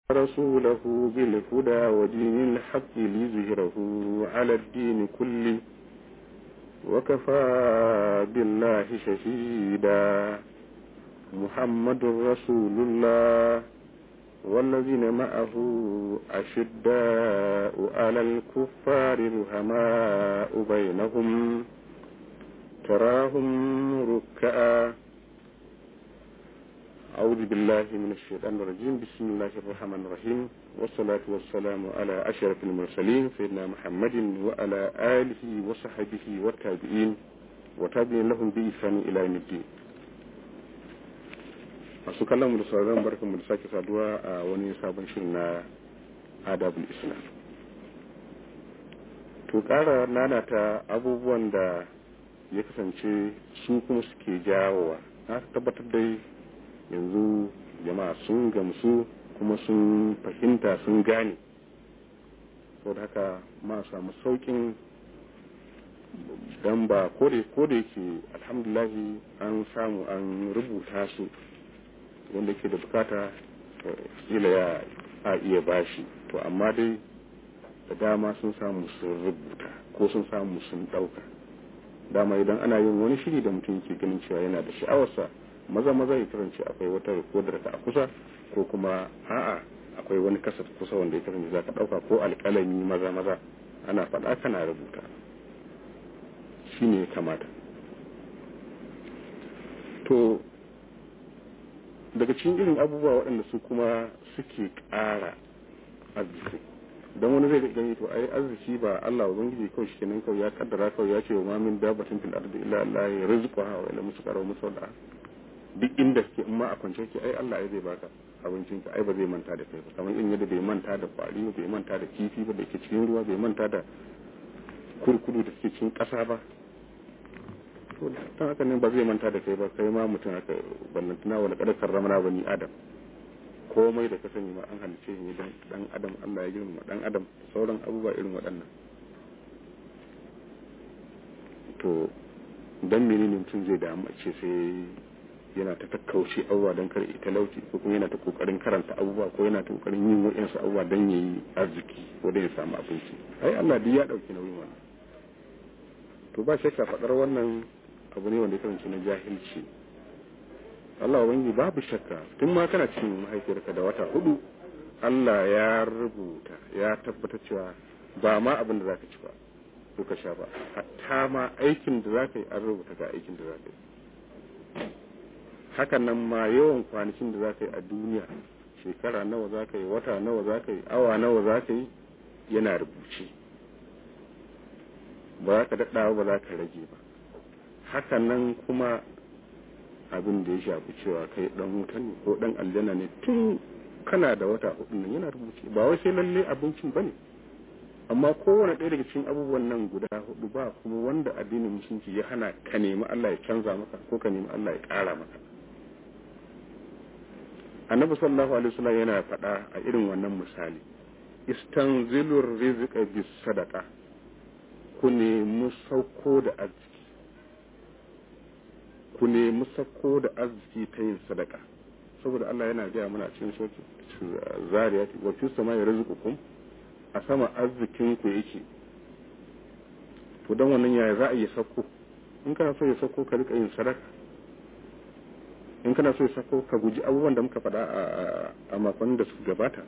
رسوله بالهدى ودين الحق ليظهره على الدين كله وكفى بالله شهيدا محمد رسول الله والذين معه أشداء على الكفار رهماء بينهم تراهم ركعا أعوذ بالله من الشيطان الرجيم بسم الله الرحمن الرحيم والصلاة والسلام على أشرف المرسلين سيدنا محمد وعلى آله وصحبه والتابعين وتابعين لهم بإحسان إلى يوم الدين masu kallon da sauran barkan da sake saduwa a wani sabon shirin na adabul islam to ƙara nanata abubuwan da ya kasance su kuma suke jawowa na tabbatar dai yanzu jama'a sun gamsu kuma sun fahimta sun gane saboda haka ma samu saukin don ba ko da yake alhamdulahi an samu an rubuta su wanda ke da bukata kila ya a iya bashi to amma dai da dama sun samu sun rubuta ko sun samu sun dauka dama idan ana yin wani shiri da mutum ke ganin cewa yana da sha'awarsa maza maza ya kasance akwai wata rikodar ka a kusa ko kuma a'a akwai wani kasar kusa wanda ya kasance za ka dauka ko alkalami maza maza ana faɗa kana rubuta shi ne kamata to daga cikin irin abubuwa waɗanda su kuma suke ƙara arziki don wani zai gani to ai arziki ba Allah ubangiji kawai shi kenan kawai ya kaddara kawai ya ce wa mamin dabatin fil ardi illa Allah ya rizqa wa ila musqara musawda duk inda ke in ma a kwance ke ai Allah ya zai baka abincin ka ai ba zai manta da kai ba kamar in yadda bai manta da kwari bai manta da kifi ba da ke cikin ruwa bai manta da kurkudu da ke cikin ƙasa ba to ta haka ne ba zai manta da kai ba kai ma mutum haka ballantana wani kada karramana bani adam komai da ka sani ma an halice ne dan dan adam Allah ya girma dan adam sauran abubuwa irin waɗannan to dan menene mutum zai damu a ce sai yana ta takkauce abubuwa don kar ita lauci ko kuma yana ta kokarin karanta abubuwa ko yana ta kokarin yin wa'insu abubuwa don yayi arziki ko don ya samu abinci ai Allah duk ya dauki nauyin wannan to ba shakka faɗar wannan abu ne wanda ya kasance na jahilci Allah wani babu shakka tun ma kana cikin mahaifiyarka da wata hudu Allah ya rubuta ya tabbatar cewa ba ma abin da zaka ci ba ko ka sha ba hatta ma aikin da zaka yi an rubuta ga aikin da zaka yi hakan nan ma yawan kwanakin da zaka yi a duniya shekara nawa zaka yi wata nawa zaka yi awa nawa zaka yi yana rubuce ba za ka daɗa ba za ka rage ba hakan nan kuma abin da ya shafi cewa kai dan wuta ne ko dan aljanna ne tun kana da wata hudu nan yana rubuce ba wai sai lalle abincin bane amma kowane ɗaya daga cikin abubuwan nan guda hudu ba kuma wanda addinin musulunci ya hana ka nemi Allah ya canza maka ko ka nemi Allah ya ƙara maka annabi sallallahu alaihi wasallam yana faɗa a irin wannan misali istanzilur rizqa bis sadaqa ku nemi sauko da arziki ku nemi sauko da arziki ta yin sadaka saboda Allah yana gaya mana cikin soki zariyati wa fi samai rizqukum a sama arzikin ku yake to dan wannan yaya za a yi sauko in kana so ya sauko ka rika yin sadaka in kana so ya sauko ka guji abubuwan da muka faɗa a makon da suka gabata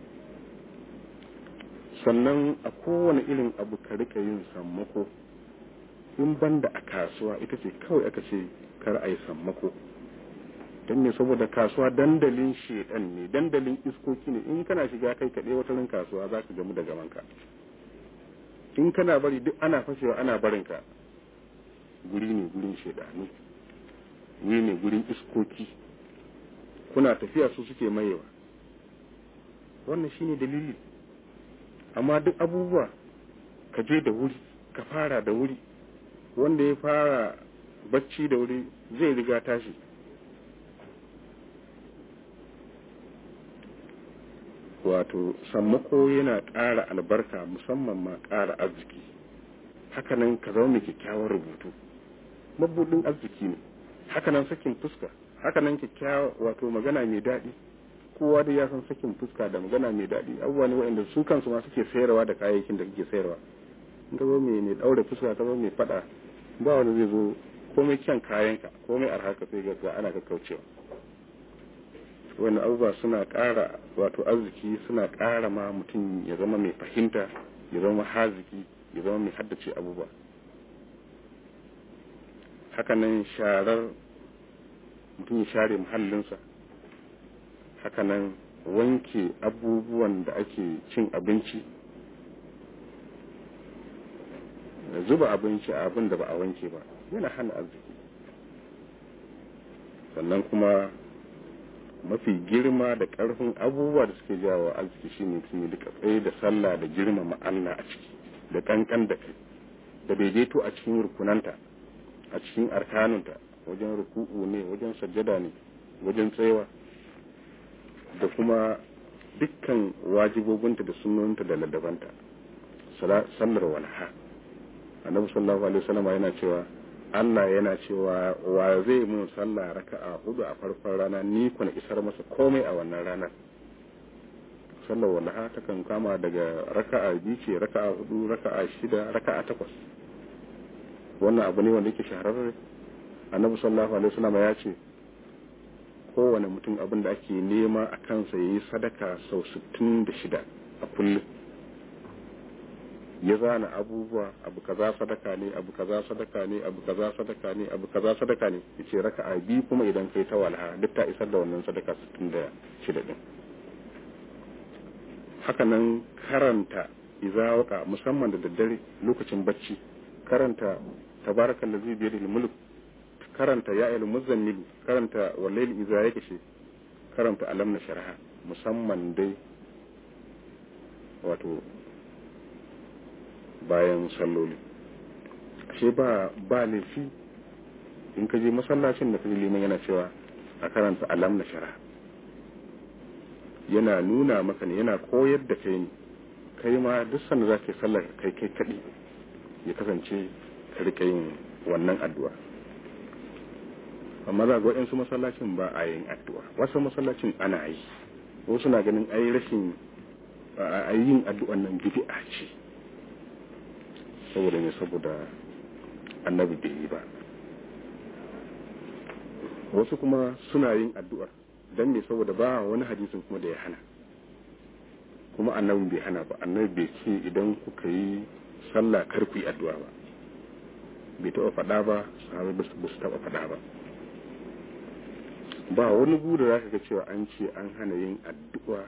sannan a kowane irin abu ka rika yin sammako in banda a kasuwa ita ce kawai aka ce kar a yi sammako don ne saboda kasuwa dandalin shedan ne dandalin iskoki ne in kana shiga kai kaɗai wata rin kasuwa za ka gamu da gamanka in kana bari duk ana fashewa ana barinka guri ne gurin shedanu guri ne gurin iskoki kuna tafiya su suke mayewa wannan shine dalili amma duk abubuwa ka je da wuri ka fara da wuri wanda ya fara bacci da wuri zai riga tashi wato sammako yana ƙara albarka musamman ma ƙara arziki hakanan ka zama mai kyakkyawar rubutu mabudin arziki ne hakanan sakin fuska hakanan kyakkyawa wato magana mai daɗi kowa da ya san sakin fuska da magana mai daɗi abubuwa ne waɗanda su kansu ma suke sayarwa da kayayyakin da kake sayarwa in ka zo mai mai ɗaure fuska ka zo mai faɗa ba wanda zai zo komai kyan kayanka komai arha ka sai ga ana kakkaucewa wani abubuwa suna ƙara wato arziki suna ƙara ma mutum ya zama mai fahimta ya zama haziki ya zama mai haddace abubuwa hakanan sharar mutum ya share muhallinsa hakanan wanke abubuwan da ake cin abinci zuba abinci a abin da ba a wanke ba yana hana arziki sannan kuma mafi girma da ƙarfin abubuwa da suke jawo arziki shine mutum ya duka tsaye da sallah da girmama Allah a ciki da kankan da kai da daidaito a cikin rukunanta a cikin arkanunta wajen ruku'u ne wajen sajjada ne wajen tsayawa da kuma dukkan wajibobinta da sunanta da ladabanta sallar walha annabi sallallahu alaihi wasallam yana cewa Allah yana cewa wa zai mun sallah raka'a hudu a farkon rana ni kuna isar masa komai a wannan ranar sallar walha ta kan kama daga raka'a biyu ce raka'a hudu raka'a shida raka'a takwas wannan abu ne wanda yake shahararre annabi sallallahu alaihi wasallam ya ce kowane mutum abin da ake nema a kansa yayi sadaka sau 66 a kullum ya zana abubuwa abu kaza sadaka ne abu kaza sadaka ne abu kaza sadaka ne abu kaza sadaka ne yace raka'a biyu kuma idan kai ta walha duk ta isar da wannan sadaka 66 din haka nan karanta izawaka musamman da daddare lokacin bacci karanta tabarakal ladzi bi yadihi mulk karanta ya ayyul muzammil karanta wallahi iza yake shi karanta alam na sharha musamman dai wato bayan salloli ashe ba ba laifi in ka je masallacin da kaji liman yana cewa a karanta alam na shara yana nuna maka ne yana koyar da kai ne kai ma duk sanda za ka yi sallar kai kai kaɗi ya kasance ka rika yin wannan addu'a amma za ga waɗansu masallacin ba a yin addu'a wasu masallacin ana yi wasu na ganin ai rashin a yin addu'an nan bid'a ce saboda ne saboda annabi bai yi ba wasu kuma suna yin addu'ar don me saboda ba wani hadisin kuma da ya hana kuma annabi bai hana ba annabi bai ce idan kuka yi sallah kar ku yi addu'a ba bai taɓa faɗa ba sahabai ba su taɓa faɗa ba ba wani gu da za ka ga cewa an ce an hana yin addu'a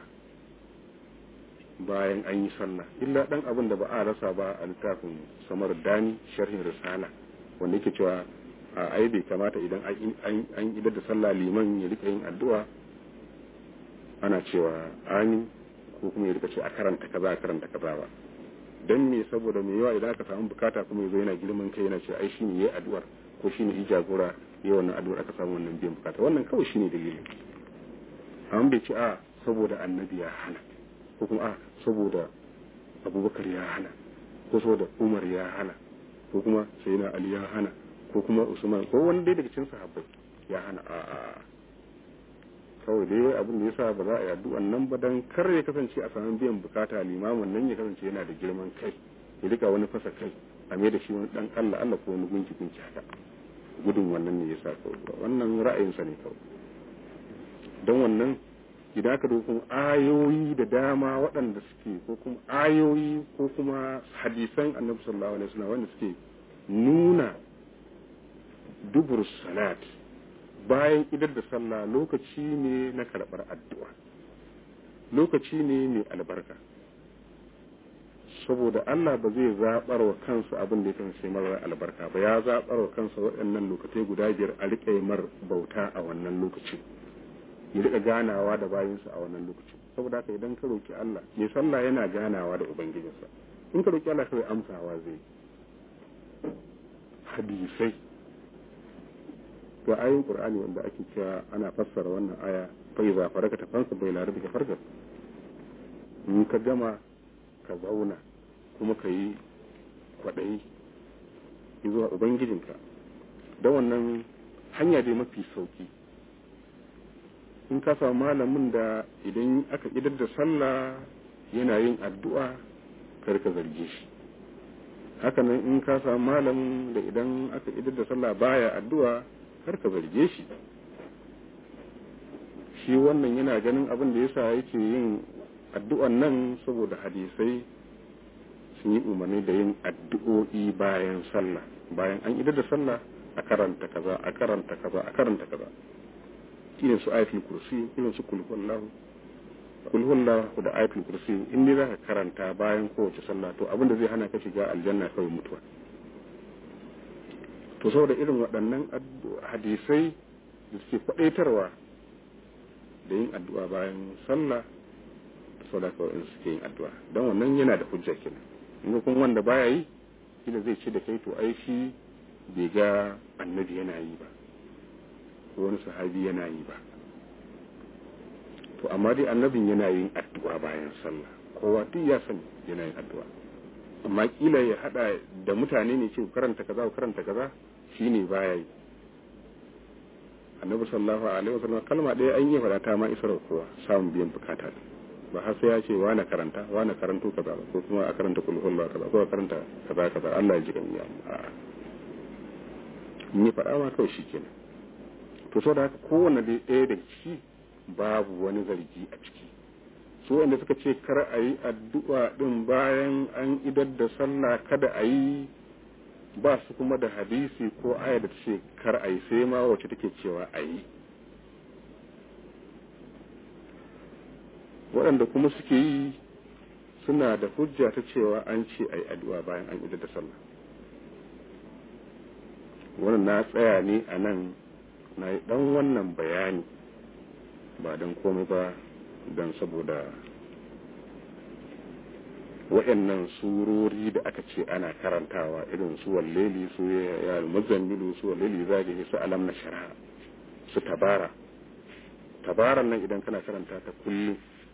bayan an yi sallah illa dan abin da ba a rasa ba a littafin samar dani sharhin risala wanda yake cewa a ai bai kamata idan an idar da sallah liman ya rika yin addu'a ana cewa amin ko kuma ya rika ce a karanta kaza a karanta kaza ba dan me saboda me yawa idan aka samu bukata kuma yazo yana girman kai yana ce ai shine yayi addu'ar ko shine yi jagora yayi wannan addu'ar aka samu wannan biyan bukata wannan kawai shine dalilin amma bai ce a saboda annabi ya hana ko kuma a saboda abubakar ya hana ko saboda umar ya hana ko kuma sayyidina ali ya hana ko kuma usman ko wani dai daga cikin sahabbai ya hana a a kawai dai abin da yasa ba za a yi addu'an nan ba dan kar ya kasance a samu biyan bukata limamin nan ya kasance yana da girman kai ya rika wani fasa kai a mai da shi wani dan Allah Allah ko wani gunki gunki haka gudun wannan ne yasa kawai wannan ra'ayinsa ne kawai don wannan idan aka dokun ayoyi da dama waɗanda suke ko kuma ayoyi ko kuma hadisan annabi sallallahu alaihi wasallam wanda suke nuna dubur salat bayan idar da sallah lokaci ne na karɓar addu'a lokaci ne mai albarka saboda Allah ba zai zaɓar wa kansa abin da ya kan sai marar albarka ba ya zaɓar wa kansa waɗannan lokacai guda biyar a riƙe mar bauta a wannan lokacin ya rika ganawa da bayinsa a wannan lokaci saboda haka idan ka roki Allah mai sallah yana ganawa da ubangijinsa in ka roki Allah kawai amsawa zai hadisai to ayoyin qur'ani wanda ake cewa ana fassara wannan aya fa iza faraka ta fansa bai la rabbika farka in ka gama ka zauna kuma ka yi kwaɗayi zuwa ubangijinka da wannan hanya dai mafi sauki in ka samu malamin da idan aka idar da sallah yana yin addu'a kar ka zarge shi hakanan in ka samu malamin da idan aka idar da sallah baya addu'a kar ka zarge shi shi wannan yana ganin abin da yasa yake yin addu'an nan saboda hadisai sun yi umarni da yin addu'o'i bayan sallah bayan an idar da sallah a karanta kaza a karanta kaza a karanta kaza irin su ayatul kursi irin su kulhuwallahu kulhuwallahu da ayatul kursi in ne zaka karanta bayan kowace sallah to abin da zai hana ka shiga aljanna kawai mutuwa to saboda irin waɗannan hadisai da suke kwaɗaitarwa da yin addu'a bayan sallah saboda kawai in suke yin addu'a don wannan yana da hujja kenan in kuma wanda baya yi kila zai ce da kai to ai shi bai ga annabi yana yi ba ko wani sahabi yana yi ba to amma dai annabin yana yin addu'a bayan sallah kowa duk ya sani yana yin addu'a amma kila ya hada da mutane ne ce karanta kaza ko karanta kaza shine baya yi annabi sallallahu alaihi wasallam kalma ɗaya an yi fada ta ma isar kowa samun biyan bukata ba har sai ya ce wa na karanta wa na karanto kaza ko kuma a karanta kulhul ba kaza ko a karanta kaza kaza Allah ya ji kan ya a'a ni faɗa ma kawai shikenan to so da haka kowanne dai ɗaya daga ciki babu wani zargi a ciki su wanda suka ce kar a yi addu'a ɗin bayan an idar da sallah kada a yi ba su kuma da hadisi ko aya da ce kar a yi sai ma wacce take cewa a yi waɗanda kuma suke yi suna da hujja ta cewa an ce a yi addu'a bayan an idar da sallah wannan na tsaya ne a nan na yi ɗan wannan bayani ba don komai ba don saboda waɗannan surori da aka ce ana karantawa irin su walleli su ya muzammilu su walleli zagaye su alam na shara su tabara tabaran nan idan kana karanta ta kullum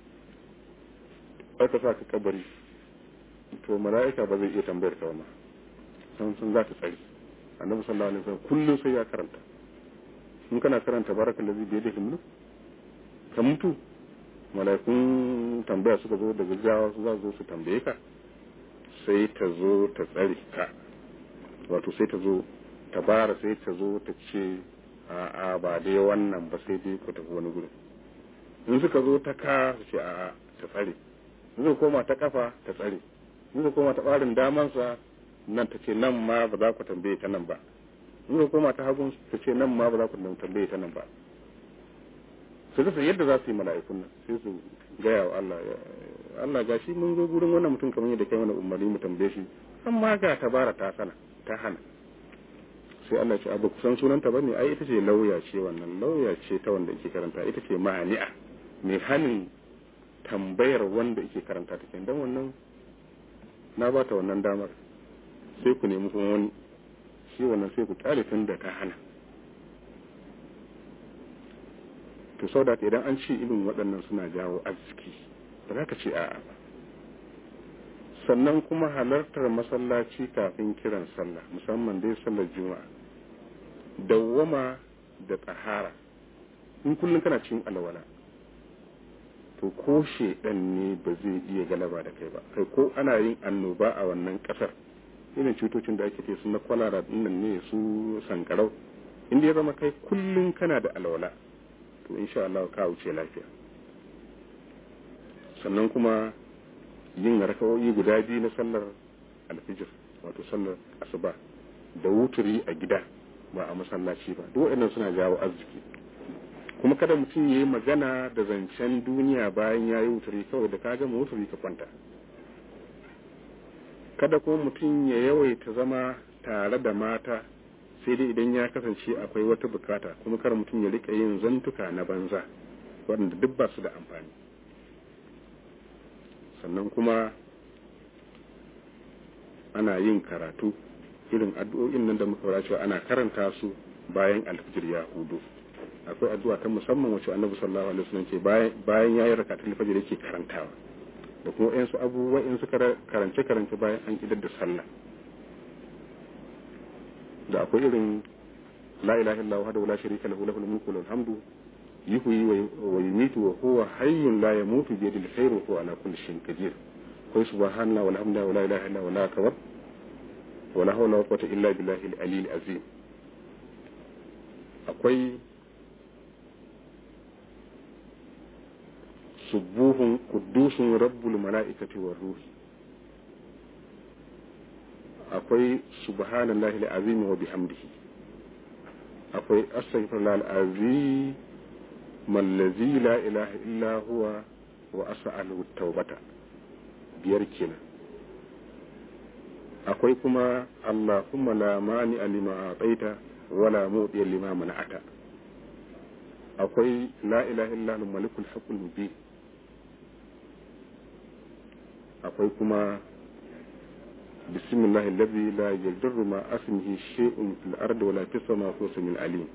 aka sa ka kabari to mala'ika ba zai iya tambayar ka ma san sun za ta tsari annabi sallallahu alaihi wasallam kullum sai ya karanta in kana karanta barakal ladzi bi yadihi mulk ka mutu mala'ikun tambaya suka zo da gaggawa su za su zo su tambaye ka sai ta zo ta tsare ka wato sai ta zo ta bara sai ta zo ta ce a'a ba dai wannan ba sai dai ku tafi wani gurin in suka zo ta ka su ce a'a ta tsare in suka koma ta kafa ta tsare in suka koma ta barin damansa nan ta ce nan ma ba za ku tambaye ta nan ba in suka koma ta hagun ta ce nan ma ba za ku tambaye ta nan ba su rasa yadda za su yi mala'ikun nan sai su gaya wa Allah Allah ga shi mun zo gurin wannan mutum kamar yadda kai mana umarni mu tambaye shi amma ga tabara ta sana ta hana sai Allah ce abu kusan sunanta bane ai ita ce lauya ce wannan lauya ce ta wanda yake karanta ita ce ma'ani'a mai hanin tambayar wanda yake karanta ta dan wannan na ba ta wannan damar sai ku nemi kuma wani shi wannan sai ku kyale tun da ta hana to sau da idan an ce irin waɗannan suna jawo arziki ba za ka ce a'a ba sannan kuma halartar masallaci kafin kiran sallah musamman dai sallar juma'a dawwama da tsahara in kullum kana cin alwala to ko shedan ne ba zai iya galaba da kai ba kai ko ana yin annoba a wannan kasar irin cutocin da ake ce su na kwalara dinnan ne su sankarau inda ya zama kai kullum kana da alwala to insha Allah ka wuce lafiya sannan kuma yin raka'o'i guda biyu na sallar alfijir wato sallar asuba da wuturi a gida ba a masallaci ba duk waɗannan suna jawo arziki kuma kada mutum ya yi magana da zancen duniya bayan ya yi wuturi kawai da ka gama wuturi ka kwanta kada kuma mutum ya yawaita zama tare da mata sai dai idan ya kasance akwai wata bukata kuma kar mutum ya rika yin zantuka na banza waɗanda duk ba su da amfani sannan kuma ana yin karatu irin addu'o'in nan da muka fara cewa ana karanta su bayan alfijir ya hudu akwai addu'a ta musamman wacce annabi sallallahu alaihi wasallam ce bayan ya yi rakatul fajr yake karantawa da kuma ɗayan su abubuwa in su karance karance bayan an idar da sallah da akwai irin la ilaha illa huwa la sharika lahu lahul mulku wal hamdu yuhyi wa yumitu wa huwa hayyun la yamutu bi yadihi alkhairu wa huwa ala kulli shay'in qadir akwai subhanallahi walhamdulillahi wala ilaha illa huwa akbar wala hawla wala quwwata illa billahi al-aliyyil azim akwai subuhun qudusun rabbul mala'ikati war ruhi akwai subhanallahi al-azim wa bihamdihi akwai astaghfirullah al-azim mallazi la ilaha illa huwa wa as'aluhu tawbata biyar kenan akwai kuma allahumma la mani lima ataita wala mu'ti lima mana'ata akwai la ilaha illa huwa malikul haqqul mubin akwai kuma bismillahi alladhi la yadurru ma asmihi shay'un fil ardi wala fis samai huwa samiul alim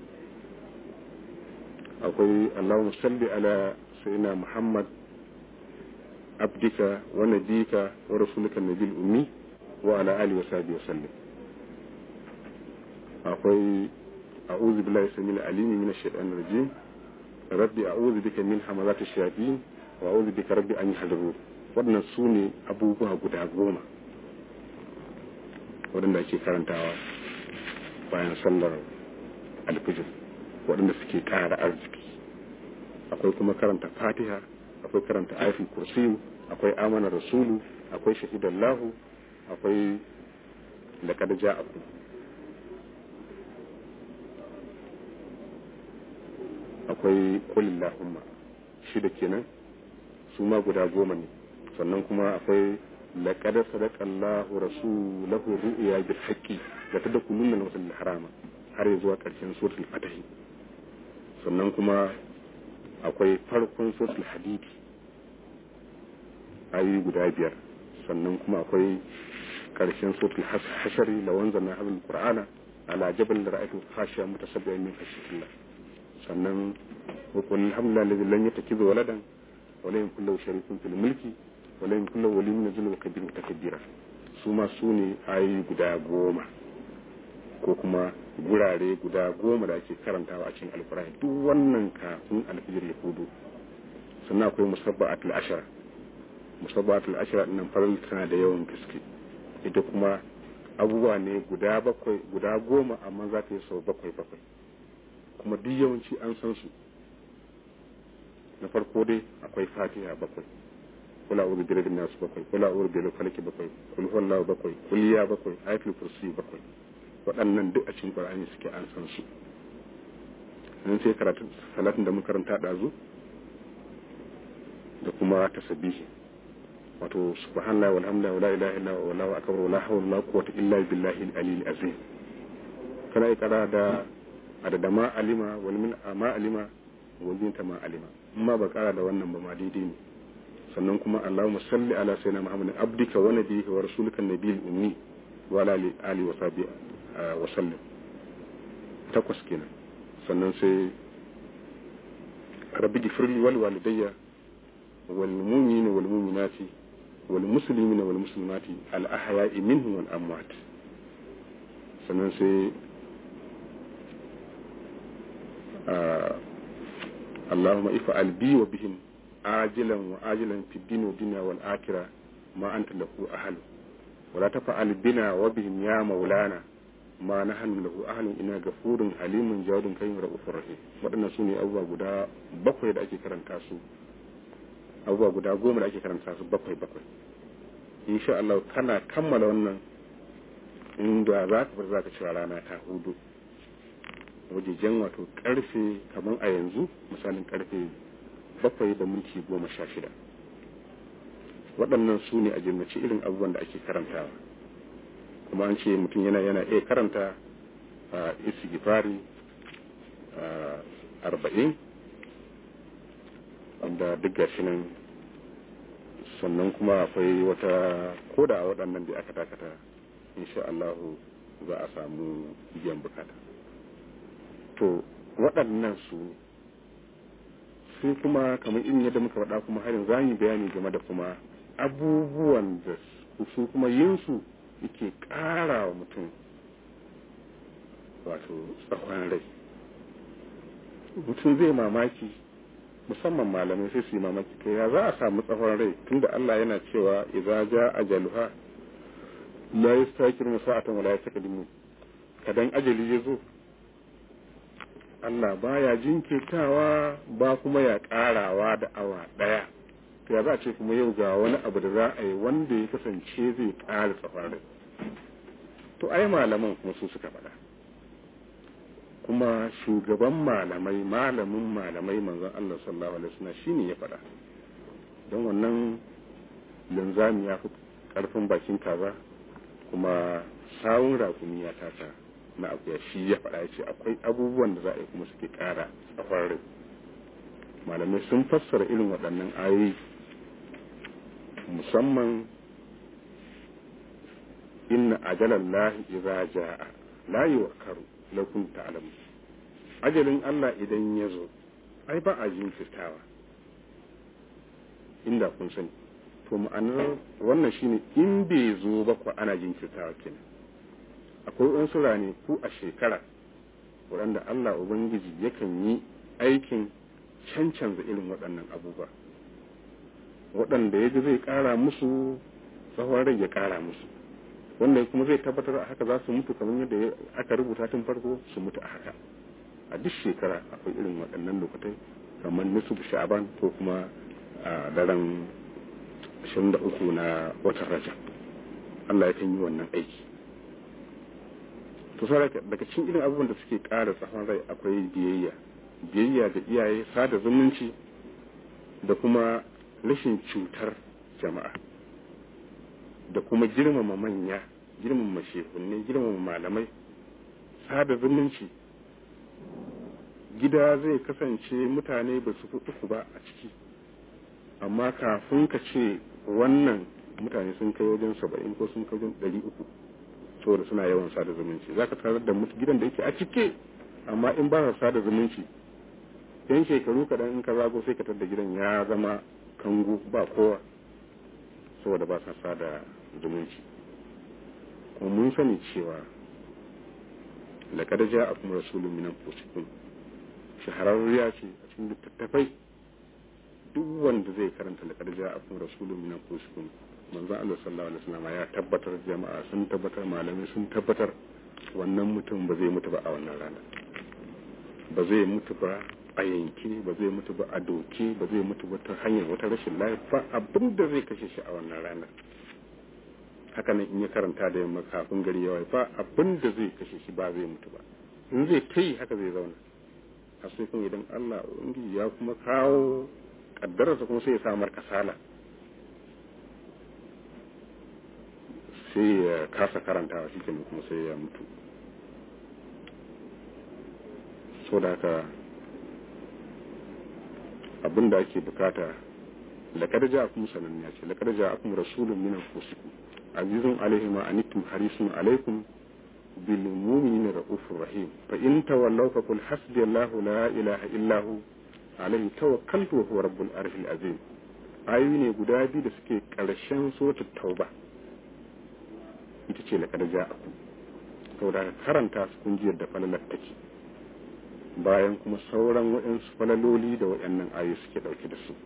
akwai allahumma salli ala sayyidina muhammad abdika wa nabika wa rasulika nabiyil ummi wa ala alihi wa sahbihi wa sallam akwai a'udhu billahi samil alimi minash shaitanir rajim rabbi a'udhu bika min hamazati shayatin wa a'udhu bika rabbi an yahdurun waɗannan su ne abubuwa guda goma waɗanda ake karantawa bayan sallar alfijir waɗanda suke ƙara arziki akwai kuma karanta fatiha akwai karanta ayatul kursiyu akwai amana rasulu akwai shahidallahu akwai laqad ja'akum akwai kulillahumma shida kenan su ma guda goma ne sannan kuma akwai laqad sadaqallahu rasulahu ru'ya bil haqqi da tadkhuluna al harama har zuwa ƙarshen suratul fatah sannan kuma akwai farkon suratul hadid ayoyi guda biyar sannan kuma akwai ƙarshen suratul hashari la wanzana hadal qur'ana ala jabal ra'aytu khashiya mutasabbihan min khashyatillah sannan wa qul alhamdulillahi alladhi lam yattakhidh waladan wa lam yakul lahu sharikun fil mulki wa lam yakul lahu waliyyun min dhulli kabir mutakabbiran su ma su ne ayoyi guda goma ko kuma gurare guda goma da ake karantawa a cikin alkurani duk wannan kafin alfijir ya hudu sannan akwai musabba'atul ashara musabba'atul ashara nan faral tana da yawan gaske ita kuma abubuwa ne guda bakwai guda goma amma za ta yi sau bakwai bakwai kuma duk yawanci an san su na farko dai akwai fatiha bakwai kula uru bi rabin nasu bakwai kula uru bi falaki bakwai kul huwallahu bakwai kuliya bakwai ayatul kursi bakwai waɗannan duk a cikin qur'ani suke an san su nan sai karatu salatin da mun karanta ɗazu da kuma tasbihi wato subhanallahi walhamdulillahi wala ilaha illa huwa wallahu akbar wala hawla wala quwwata illa billahi al-aliyyil azim kana yi kara da adada ma alima wal min ma alima wal min ma alima amma ba kara da wannan ba ma daidai ne sannan kuma Allahumma salli ala sayyidina Muhammadin abdika wa nabiyyika wa rasulika nabiyil ummi wa ala alihi wa sahbihi wa sallam takwas kenan sannan sai rabbi gifirli wal walidayya wal mu'minina wal mu'minati wal muslimina wal muslimati al ahya'i minhum wal amwat sannan sai اللهم افعل بي وبهم عاجلا وآجلا في الدين والدنيا والآخرة ما أنت له أهل ولا تفعل بنا وبهم يا مولانا ma na hannu lahu ahalin ina gafurun halimun jawadun kayin ra'ufur rahim waɗannan su ne abubuwa guda bakwai da ake karanta su abubuwa guda goma da ake karanta su bakwai bakwai insha Allah kana kammala wannan inda za ka bar za ka cira rana ta hudu wajejen wato karfe kamar a yanzu misalin karfe bakwai da minti goma sha shida waɗannan su ne a jimmaci irin abubuwan da ake karantawa kuma an ce mutum yana yana iya karanta a isigifari arba'in wanda duk gashi nan sannan kuma akwai wata koda a waɗannan da aka takata insha Allahu za a samu biyan bukata to waɗannan su sai kuma kamar irin yadda muka faɗa kuma harin za mu bayani game da kuma abubuwan da su kuma yin su yake ƙara wa mutum wato tsawon rai mutum zai mamaki musamman malamai sai su yi mamaki kai ya za a samu tsawon rai tunda Allah yana cewa idza ja ajaluha la yastakiru sa'atan wa la yastaqdimu kadan ajali ya zo Allah baya jinkirtawa ba kuma ya karawa da awa daya to ya za a ce kuma yau ga wani abu da za a yi wanda ya kasance zai ƙara tsawon rai to ai malaman kuma su suka faɗa kuma shugaban malamai malamin malamai manzon Allah sallallahu alaihi wasallam shine ya faɗa don wannan linzami ya fi ƙarfin bakin kaza kuma sawun rakumi ya tata na akuya shi ya faɗa ya ce akwai abubuwan da za a yi kuma suke ƙara tsawon rai malamai sun fassara irin waɗannan ayoyi musamman inna ajalan lahi idza jaa la yuwakkaru law kuntum ta'lamun ajalin Allah idan ya zo ai ba a jinkirtawa inda kun sani to ma'anar wannan shine in bai zo ba ko ana jinkirtawa kenan akwai wasu rane ku a shekara waɗanda Allah ubangiji yakan yi aikin cancanza irin waɗannan abubuwa waɗanda ya ji zai ƙara musu tsawon rai ya ƙara musu wanda kuma zai tabbatar a haka za su mutu kamar yadda aka rubuta tun farko su mutu a haka a duk shekara akwai irin waɗannan lokatai kamar nisu sha'aban ko kuma a daren 23 na watan rajab Allah ya kan yi wannan aiki to daga cikin irin abubuwan da suke ƙara tsawon rai akwai biyayya biyayya da iyaye sada zumunci da kuma rashin cutar jama'a da kuma girmama manya girmama shehunne girmama malamai sada zumunci gida zai kasance mutane ba su uku ba a ciki amma kafin ka ce wannan mutane sun kai wajen saba'in ko sun kai wajen ɗari uku saboda suna yawan sada zumunci za ka tarar da mutu gidan da yake a cike amma in ba sa sada zumunci yan shekaru kaɗan in ka zago sai ka tar da gidan ya zama kangu ba kowa saboda ba sa sada zumunci kuma mun sani cewa laƙar ja a kuma rasulun minan fusikun shahararriya ce a cikin littattafai duk wanda zai karanta laƙar ja a kuma rasulun minan fusikun manzon Allah sallallahu alaihi wasallam ya tabbatar jama'a sun tabbatar malamai sun tabbatar wannan mutum ba zai mutu ba a wannan rana ba zai mutu ba a yanke ba zai mutu ba a doke ba zai mutu ba ta hanyar wata rashin lafiya abin da zai kashe shi a wannan ranar haka nan in ya karanta da yamma kafin gari ya ba abin da zai kashe shi ba zai mutu ba in zai ta yi haka zai zauna a sai kuma idan Allah ubangiji ya kuma kawo kaddararsa kuma sai ya samar kasala sai ya kasa karantawa shi kuma sai ya mutu so da haka abin da ake bukata laƙar ja akum sananniya ce laƙar ja akum rasulun min anfusikum azizun alaihi ma anittum harisun alaikum bil mu'minina raufur rahim fa in tawallaw fa qul hasbi allah la ilaha illa hu alaihi tawakkaltu wa huwa rabbul arshil azim ayoyi ne guda biyu da suke ƙarshen suratul tauba ita ce laƙar ja akum saboda karanta su kungiyar da falalar take bayan kuma sauran waɗansu falaloli da waɗannan ayu suke ɗauke da su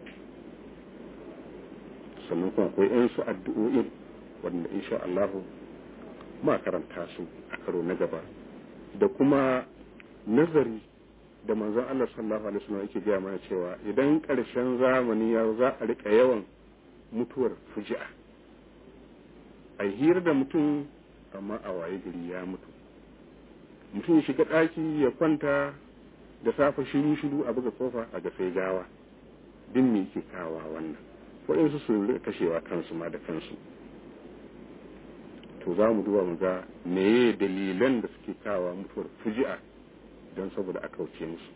sannan kuma akwai yansu addu'o'in wanda insha Allahu ma karanta su a karo na gaba da kuma nazari da manzon Allah sallallahu alaihi wasallam yake gaya mana cewa idan ƙarshen zamani ya za a rika yawan mutuwar fuji'a a hira da mutum amma a waye gari ya mutu mutum ya shiga ɗaki ya kwanta da safe shiru shiru a buga kofa a ga sai gawa din me yake kawa wannan waɗansu su kashewa kansu ma da kansu to za mu duba mu ga meye dalilan da suke kawa mutuwar fuji'a don saboda a kauce musu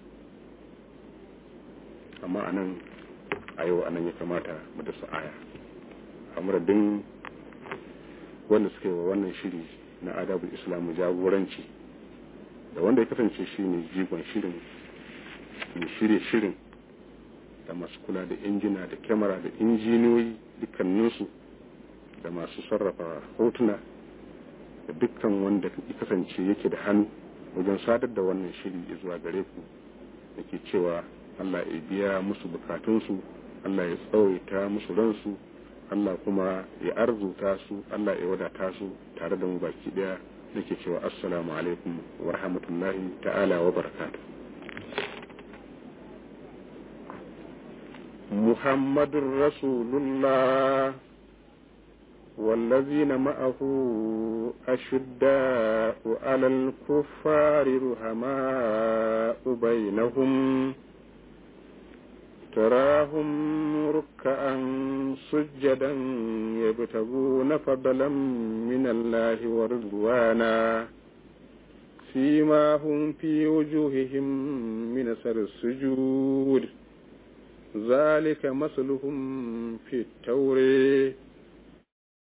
amma a nan a yau a nan ya kamata mu da aya a muradin wanda suka yi wa wannan shiri na adabul islamu jagoranci da wanda ya kasance shi ne jigon shirin mai shirye shirin da masu kula da injina da kyamara da injiniyoyi dukkaninsu da masu sarrafa hotuna da dukkan wanda ya kasance yake da hannu wajen sadar da wannan shiri zuwa gare ku da ke cewa Allah ya biya musu bukatunsu Allah ya tsawaita musu ransu Allah kuma ya arzuta su Allah ya wadata su tare da mu baki daya nake cewa assalamu alaikum wa rahmatullahi ta'ala wa barakatuh محمد رسول الله والذين معه أشداء على الكفار رحماء بينهم تراهم ركعا سجدا يبتغون فضلا من الله ورضوانا فيما هم في وجوههم من أثر السجود ذلك مثلهم في التوريه